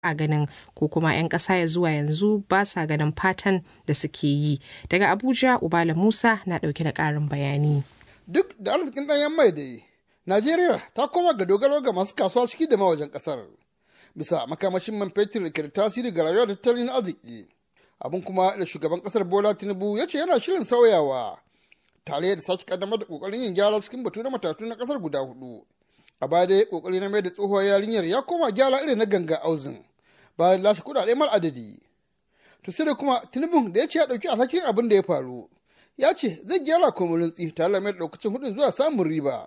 a ganin ko kuma 'yan ƙasa ya zuwa yanzu ba sa ganin fatan da suke yi daga abuja ubala musa na ɗauke da ƙarin bayani duk da arzikin ɗanyen mai da yi najeriya ta koma ga dogaro ga masu kasuwa ciki da mawajen ƙasar bisa makamashin man fetur da ke da tasiri ga rayuwar tattalin arziki abin kuma da shugaban ƙasar bola tinubu ya ce yana shirin sauyawa tare da sake kaddamar da ƙoƙarin yin gyara cikin batu na matatu na ƙasar guda hudu a baya dai ƙoƙari na mai da tsohuwar yarinyar ya koma gyara irin na ganga auzin bayan lashe kuɗaɗe mar adadi to sai da kuma tinubun da ya ce ya ɗauki alhakin abin da ya faru ya ce zai gyara komarin tsi tare da mai ɗaukacin hudun zuwa samun riba.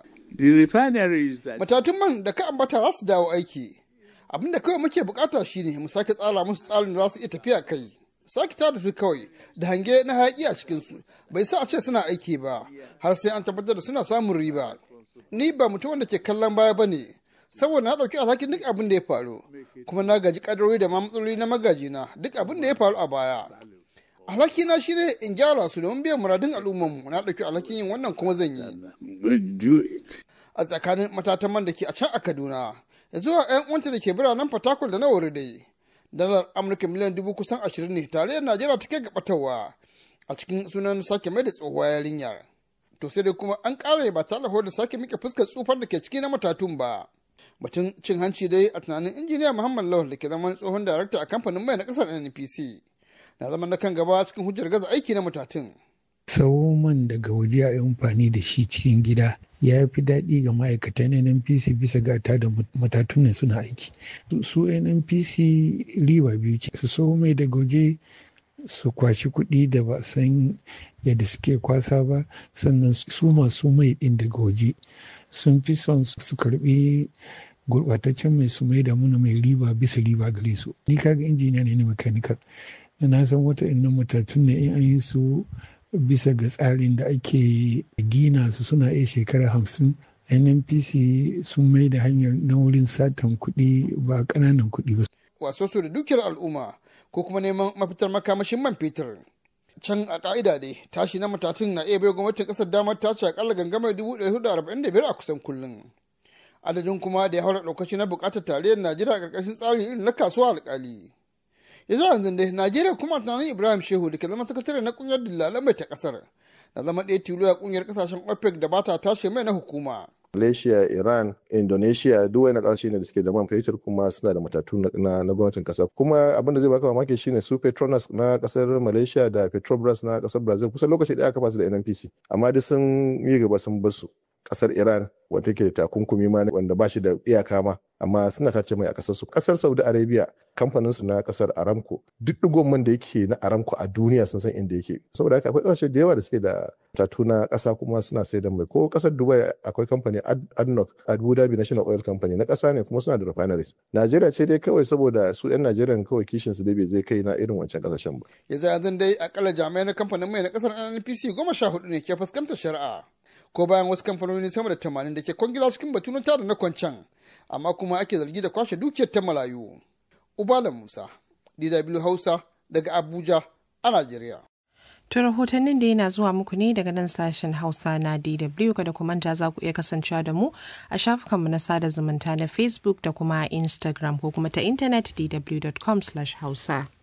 Matatun man da ka ambata za su dawo aiki. Abin da kawai muke bukata shine mu sake tsara musu tsarin da za su iya tafiya kai. Sake tada su kawai da hange na hayaƙi a cikinsu bai sa a ce suna aiki ba har sai an tabbatar da suna samun riba. Ni ba mutum wanda ke kallon baya ba ne saboda na ɗauki alhakin duk abin da ya faru kuma na gaji kadarori da ma matsaloli na magajina duk abin da ya faru a baya. alhakina shi ne in gyara su domin biyan muradun al'ummarmu na ɗauki alhakin yin wannan kuma zan yi a tsakanin matatan man da ke a can a kaduna ya zuwa 'yan uwanta da ke biranen fatakwal da na wuri dai dalar amurka miliyan dubu kusan ashirin ne tarayyar najeriya ta kai gabatarwa a cikin sunan sake mai da tsohuwa yarinyar to sai dai kuma an ƙara ba tare da sake mika fuskar tsufar da ke ciki na matatun ba batun cin hanci dai a tunanin injiniya muhammad lawal da ke zaman tsohon darakta a kamfanin mai na ƙasar npc na zama na kan gaba cikin hujjar gaza aiki na matatun. man daga waje a yi amfani da shi cikin gida ya fi daɗi ga ma'aikatan nnpc bisa gata da matatun ne suna aiki su nnpc riba biyu ce su so mai daga waje su kwashi kuɗi da ba san yadda suke kwasa ba sannan su masu mai ɗin daga waje sun fi son su karɓi gurɓataccen mai su mai da muna mai riba bisa riba gare su ni kaga injiniya ne na mechanical na san wata innan matatun ne in an yi su bisa ga tsarin da ake gina su suna iya shekara hamsin nnpc sun mai da hanyar na wurin satan kuɗi ba ƙananan kuɗi ba. waso su da dukiyar al'umma ko kuma neman mafitar makamashin man fetur can a ka'ida dai tashi na matatun na iya bai gwamnatin ƙasar damar tashi akalla gangamar dubu ɗari hudu arba'in da biyar a kusan kullum adadin kuma da ya haura ɗaukaci na buƙatar tarayyar najeriya a ƙarƙashin tsarin irin na kasuwa alƙali ya zuwa yanzu dai najeriya kuma tunanin ibrahim shehu da ke zama sakatare na kungiyar dillalan mai ta kasar na zama ɗaya tilo a kungiyar kasashen opec da ba ta tashi mai na hukuma Malaysia, Iran, Indonesia duk wani ƙasashe ne da suke da man fetur kuma suna da matatu na, na gwamnatin ƙasa. Kuma abin da zai baka mamaki shine su Petronas na ƙasar Malaysia da Petrobras na ƙasar Brazil kusan lokaci ɗaya aka fasu da NNPC. Amma duk sun yi gaba sun bar su. Ƙasar Iran wata ke da takunkumi ma wanda ba shi da iyaka ma amma suna tace mai a ƙasar su. Ƙasar Saudi Arabia kamfanin su na ƙasar Aramco duk digon man da yake na Aramco a duniya sun san inda yake. Saboda haka akwai ƙasashe da yawa da suke da tatu na ƙasa kuma suna sai da mai ko ƙasar Dubai akwai kamfani ADNOC Abu Dhabi National Oil Company na ƙasa ne kuma suna da refineries. Najeriya ce dai kawai saboda su 'yan Najeriya kawai kishin su dai bai zai kai na irin wancan ƙasashen ba. Ya zai yanzu dai akalla jami'ai na kamfanin mai na ƙasar NNPC goma sha hudu ne ke fuskantar shari'a. Ko bayan wasu kamfanoni sama da tamanin da ke kwangila cikin batu na tada na kwancan amma kuma ake zargi da kwashe dukiyar ta malayu. Ubala Musa, DW Hausa daga Abuja a Najeriya. To rahotannin da yana zuwa muku ne daga nan sashen Hausa na DW kada ku manta za ku iya kasancewa da mu a shafukanmu na sada zumunta na Facebook da kuma Instagram ko kuma ta intanet dw.com/hausa.